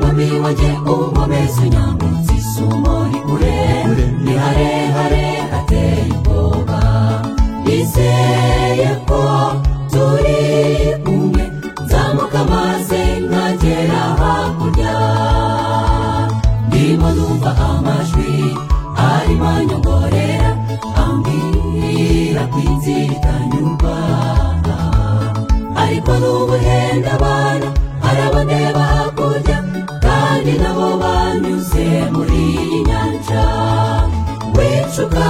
wanjye ubu nkomeze nyambutse isumo ni kure ni harehare hateye ubwoba nizeye ko turi kumwe nzamuka maze nkagera hakurya ndimo numva amajwi arimo anyongorera ambwira ko inzira itanyurwa ariko n'ubuhenda abana arabandeba hakurya kandi nabo banyuze muri iyi nyanja wicuka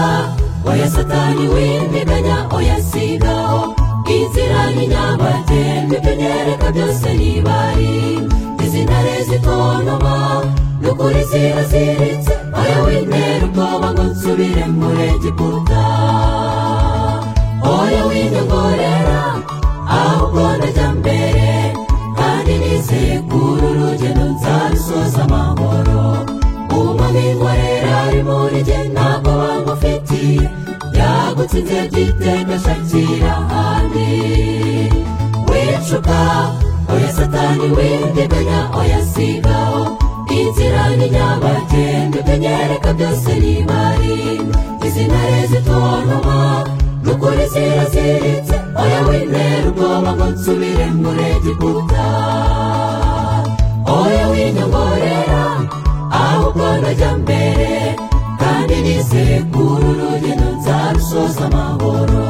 oya satani wimiganya oya sigaho inzira ni nyabagendwa ibyo nereka byose nibari izi ntare zitontoma n'ukuri ziraziritse oya wintera ubwoba ngo nsubire muri egiputa oya winyongorera ahubwo ndajya mbere kandi nizeye ko uru rugendo nzarusoza amahoro umubingwa rero ari muri jye ntabwo bamufitiye yagutsinze byiteka ashakira ahandi wicuka oya satani windiganya oya sigaho inzira ni nyabagendwa ibyo nyereka byose ni mari izi ntare zitontoma n'ukuri ziraziritse oya wintera ubwoba ngo nsubire muri egiputa oya winyongorera ahubwo ndajya mbere kandi nizeye ko uru rugendo nzarusoza amahoro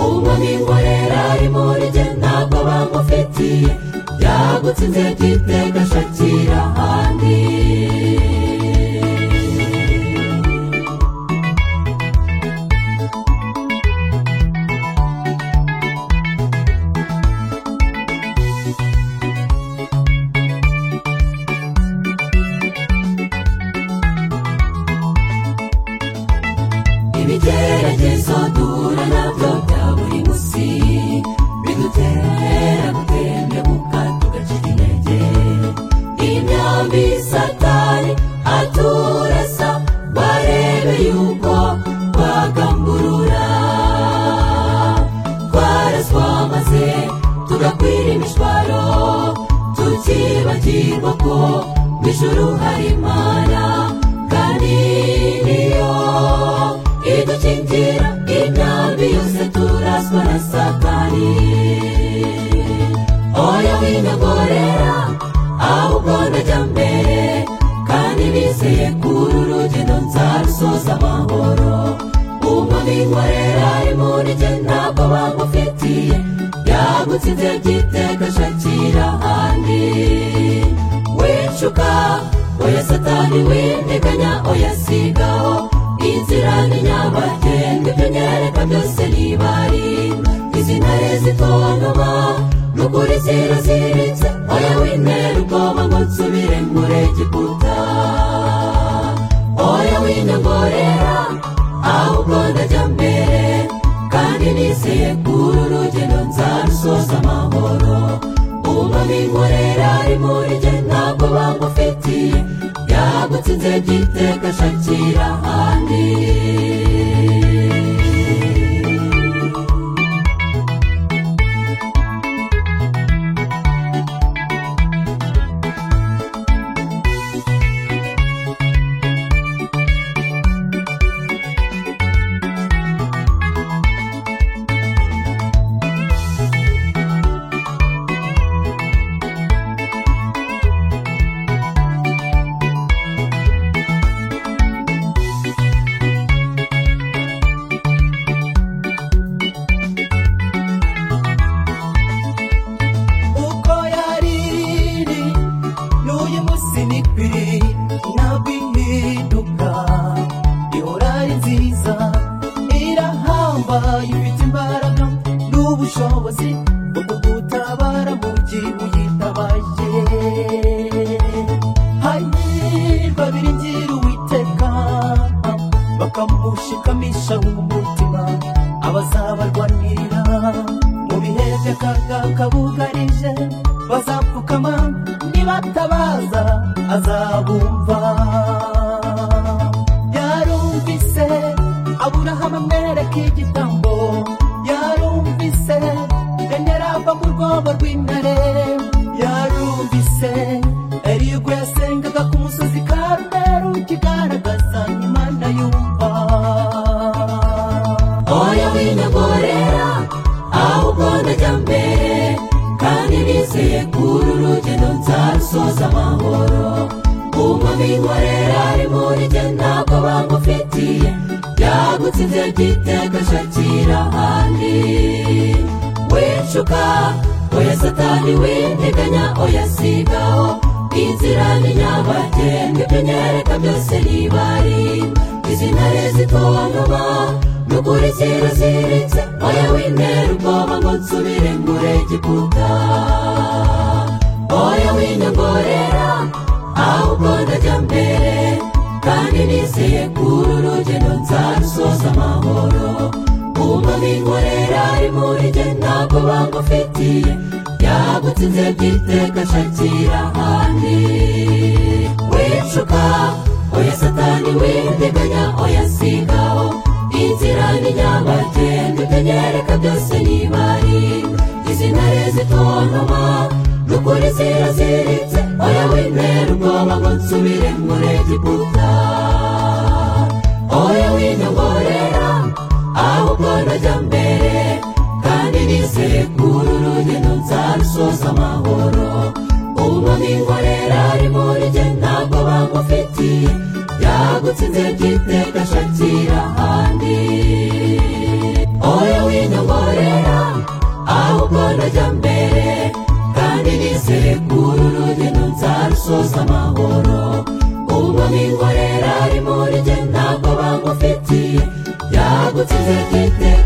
ubu n'ingorera ari muri jye ntabwo bamufitiye yagutsinze byiteka ashakira ahandi ibigeragezo duhura nabyo bya buri munsi bidutera gutendemuka tugacika intege imyambi satani aturasa barebe yuko twagamburura twaraswamaze tugakwira imishwaro tukibagirwa ko mu ijuru hari imana kandi niyo idukingira imyambi yose turaswa na satani oya winyogorera ahubwo ndajya mbere kandi nizeye ko uru rugendo nzarusoza amahoro umubingwa rero ari muri jye ntabwo bamufitiye yagutsinze byiteka ashakira ahandi wicuka oya satani windiganya oya sigaho inzira ni nyabagendwa ibyo nyereka byose nibari izi ntare zitontoma n'ukuri ziraziritse oya wintera ubwoba ngo nsubire muri egiputa oya winyongorera ahubwo ndajya mbere kandi nizeye ko uru rugendo nzarusoza amahoro umubingorera ari muri jye ntabwo bamufitiye yagutsinze byiteka ashakira ahandi uko yari iri n'uyu munsi ni kwiri ntabwo ihinduka ihora ari nziza irahambaye ifite imbaraga n'ubushobozi bwo kugutabara mu gihe uyitabaye hari babiri ngira uwiteka bakamushikamisha umutima abazabarwanirira mu bihe by'akaga bugarije bazapfukama nibatabaza azabumva yarumvise aburahamu amwereka igitambo yarumvise daniel ava mu rwobo rw'intare yarumvise eriyo ubwo yasengaga kwinyogorera ahubwo ndajya mbere kandi nizeye ko uru rugendo nzarusoza amahoro umva binkorera arimo rijye ntabwo bamufitiye byagutsinze gitega shakira ahandi wicuka oya satani windiganya oya sigaho inzira ni nyabagendwa ibyo nyereka byose nibari izina rezitontoma nukuri kiraziritse oya wintera ubwoba ngo nsubire ngure giputa oya winyongorera ahubwo ndajya mbere kandi nizeye ko uru rugendo nzarusoza amahoro kumva binkorera ari muri jye ntabwo bangufitiye byagutsinze byiteka shakira ahandi wicuka oya satani windiganya oya sigaho inzira ni nyabagendwa ibyo nyereka byose nibari izina rezitontoma nukuri ziraziritse oya wintera ubwoba ngo nsubire muri egiputa oya winyongorera ahubwo ndajya mbere kandi nizeye ko uru rugendo nzarusoza amahoro ubu n'inkorera ari muri jye ntabwo bangufitiye byagutsinze byiteka shakira ahandi oya winyongorera ahubwo ndajya mbere kandi nizeye ko uru rugendo nzarusoza amahoro ubu n'inkorera ari muri jye ntabwo bangufitiye byagutsinze byiteka